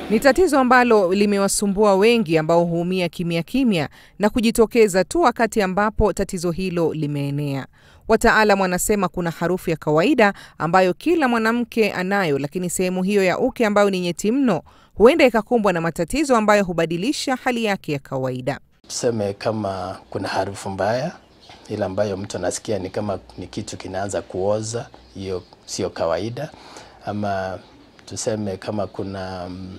Ni tatizo ambalo limewasumbua wengi ambao huumia kimya kimya na kujitokeza tu wakati ambapo tatizo hilo limeenea. Wataalam wanasema kuna harufu ya kawaida ambayo kila mwanamke anayo, lakini sehemu hiyo ya uke ambayo ni nyeti mno huenda ikakumbwa na matatizo ambayo hubadilisha hali yake ya kawaida. Tuseme kama kuna harufu mbaya ile ambayo mtu anasikia ni kama ni kitu kinaanza kuoza, hiyo sio kawaida. Ama tuseme kama kuna um,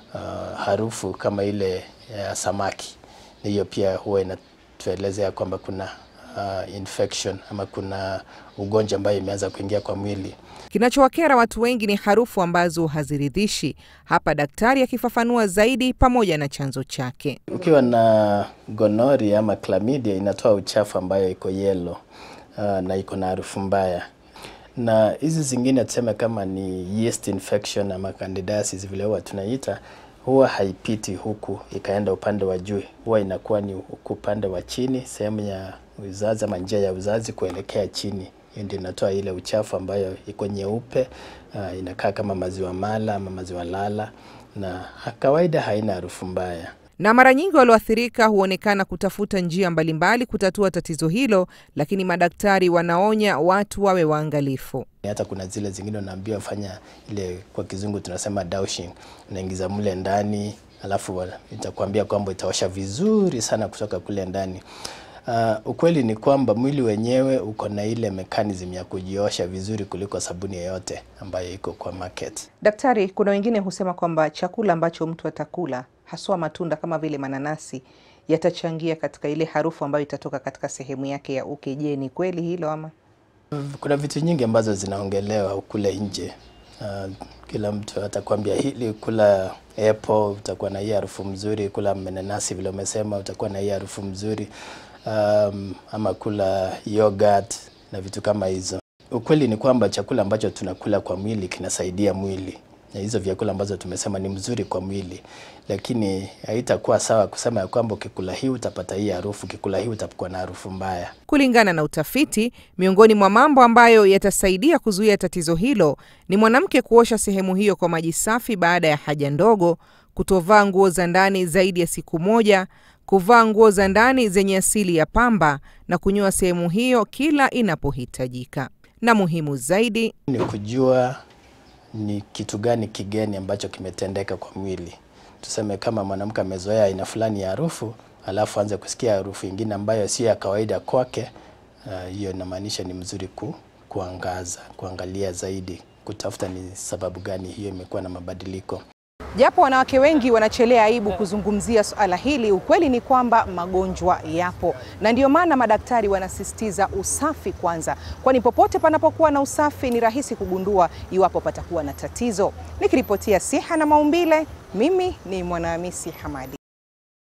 uh, harufu kama ile ya samaki, hiyo pia huwa inatuelezea kwamba kuna uh, infection ama kuna ugonjwa ambayo imeanza kuingia kwa mwili. Kinachowakera watu wengi ni harufu ambazo haziridhishi. Hapa daktari akifafanua zaidi pamoja na chanzo chake. Ukiwa na gonori ama chlamydia inatoa uchafu ambayo iko yellow uh, na iko na harufu mbaya, na hizi zingine tuseme kama ni yeast infection ama candidiasis vile huwa tunaita, huwa haipiti huku ikaenda upande wa juu, huwa inakuwa ni huku upande wa chini, sehemu ya uzazi ama njia ya uzazi kuelekea chini. Hiyo ndio inatoa ile uchafu ambayo iko nyeupe, uh, inakaa kama maziwa mala ama maziwa lala, na kawaida haina harufu mbaya. Na mara nyingi walioathirika huonekana kutafuta njia mbalimbali kutatua tatizo hilo, lakini madaktari wanaonya watu wawe waangalifu. Hata kuna zile zingine unaambiwa fanya ile, kwa kizungu tunasema douching, unaingiza mle ndani, alafu itakwambia kwamba itaosha vizuri sana kutoka kule ndani. Uh, ukweli ni kwamba mwili wenyewe uko na ile mechanism ya kujiosha vizuri kuliko sabuni yoyote ambayo iko kwa market. Daktari, kuna wengine husema kwamba chakula ambacho mtu atakula haswa matunda kama vile mananasi yatachangia katika ile harufu ambayo itatoka katika sehemu yake ya uke. Je, ni kweli hilo ama? Kuna vitu nyingi ambazo zinaongelewa kule nje. Uh, kila mtu atakwambia hili, kula apple utakuwa na hii harufu mzuri, kula mananasi vile umesema utakuwa na hii harufu mzuri. Um, ama kula yogurt na vitu kama hizo. Ukweli ni kwamba chakula ambacho tunakula kwa mwili kinasaidia mwili, na hizo vyakula ambazo tumesema ni mzuri kwa mwili, lakini haitakuwa sawa kusema ya kwamba ukikula hii utapata hii harufu, ukikula hii utakuwa na harufu mbaya. Kulingana na utafiti, miongoni mwa mambo ambayo yatasaidia kuzuia tatizo hilo ni mwanamke kuosha sehemu hiyo kwa maji safi baada ya haja ndogo, kutovaa nguo za ndani zaidi ya siku moja kuvaa nguo za ndani zenye asili ya pamba na kunyoa sehemu hiyo kila inapohitajika. Na muhimu zaidi ni kujua ni kitu gani kigeni ambacho kimetendeka kwa mwili. Tuseme kama mwanamke amezoea aina fulani ya harufu, alafu anze kusikia harufu ingine ambayo sio ya kawaida kwake, hiyo uh, inamaanisha ni mzuri ku, kuangaza, kuangalia zaidi, kutafuta ni sababu gani hiyo imekuwa na mabadiliko. Japo wanawake wengi wanachelea aibu kuzungumzia suala hili, ukweli ni kwamba magonjwa yapo, na ndiyo maana madaktari wanasisitiza usafi kwanza, kwani popote panapokuwa na usafi ni rahisi kugundua iwapo patakuwa na tatizo. Nikiripotia Siha na Maumbile, mimi ni Mwanahamisi Hamadi.